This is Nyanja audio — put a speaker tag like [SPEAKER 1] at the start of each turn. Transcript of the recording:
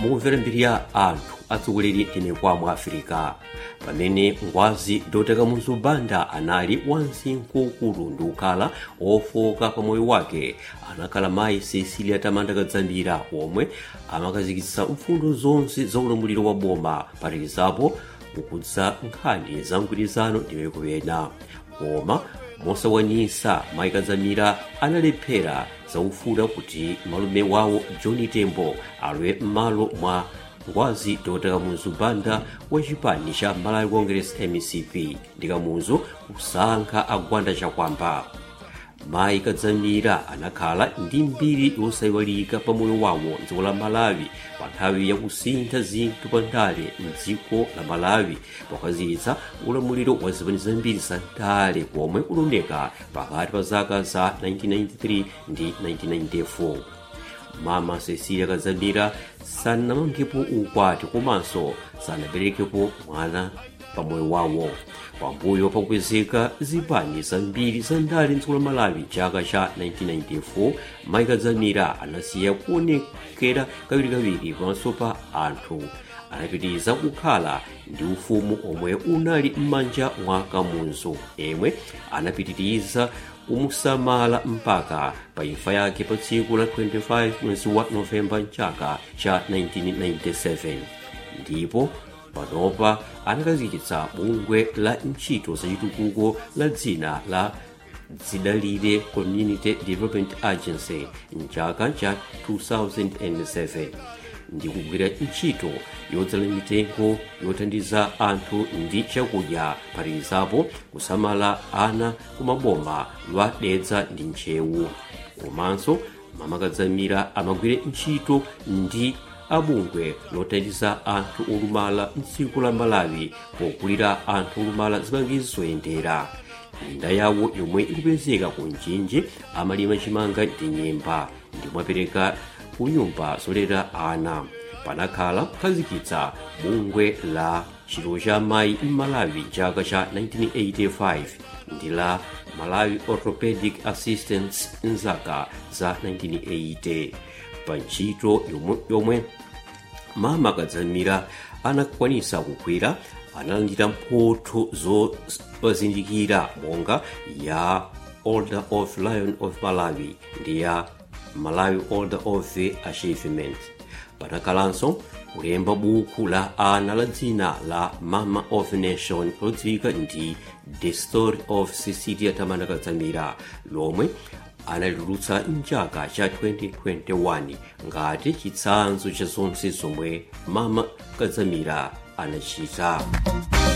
[SPEAKER 1] mukumvera mbiri ya anthu atsogoleri tinekwa mu afirika pamene ngwazi doteka muzubanda anali wansinkhunkulu ndi kukhala ofoka pa moyo wake anakhala mayi cecilia tamanda kadzambira omwe amakazikitsa mfundo zonse za ulamuliro wa boma phatikizapo kukudza nkhani za mgwirizano ndi mayiko ena koma mosakwanitsa mayi kadzamira analephera zaufuna kuti malume wawo john tembo alowe m'malo mwa ngwazi dr muzubanda wa chipani cha malawi congress mcp ndi kamuzu kusankha agwanda chakwamba mayi kadzamira anakhala ndi mbiri yosayiwalika pa moyo wawo mdziko la malawi pa nthawi yakusintha zinthu pa ndale mdziko la malawi pokhazikitsa ulamuliro wa zipani zambiri za ndale komwe kulondeka pakati pa zaka za 1993 ndi 1994 mama cecilia kadzamira sanamangepo ukwati komanso sanaberekepo mwana pa moyo wawo pambuyo pakukwezeka zipani zambiri za ndale mdziko la malawi chaka cha 1994 mayi kadzamira anasiya kuonekera kawirikawiri pamaso pa anthu anapitiriza kukhala ndi ufumu omwe unali m'manja mwa kamuzu yemwe anapitiriza kumusamala mpaka pa imfa yake pa tsiku la 25 mwezi wa novemba mchaka cha 1997 ndipo panopa anakhazikitsa bungwe la ntchito zachitukuko la dzina la dzidalire community development agency mchaka cha 2007 ndi kugwira ntchito yodzala mitengo yothandiza anthu ndi chakudya phatikizapo kusamala ana kumaboma lwa dedza ndi ntchewu komanso mama kadzamira amagwira ntchito ndi abungwe lothandiza anthu olumala mdziko la malawi pokulira anthu olumala zipangizo zoyendera minda yawo yomwe ikupezeka ku mchinji amalima chimanga ndi nyemba ndipo apereka ku nyumba zolera ana panakhala kukhazikitsa bungwe la chilo cha mayi m'malawi chaka cha 1985 ndi la malawi orthopedic assistance mzaka za 1980 pa ntchito yomwe, yomwe mama kadzamira anakwanisa kugwira analandira mphotho zopazindikira monga ya order of lion of malawi ndi ya malawi order of the achievement panakhalanso kulemba buku la ana la dzina la mama of nation lodziwika ndi the story of cecilia tamanda kadzamira lomwe analitulutsa mchaka cha 2021 ngati chitsanzo cha zonse zomwe mama kadzamira anachita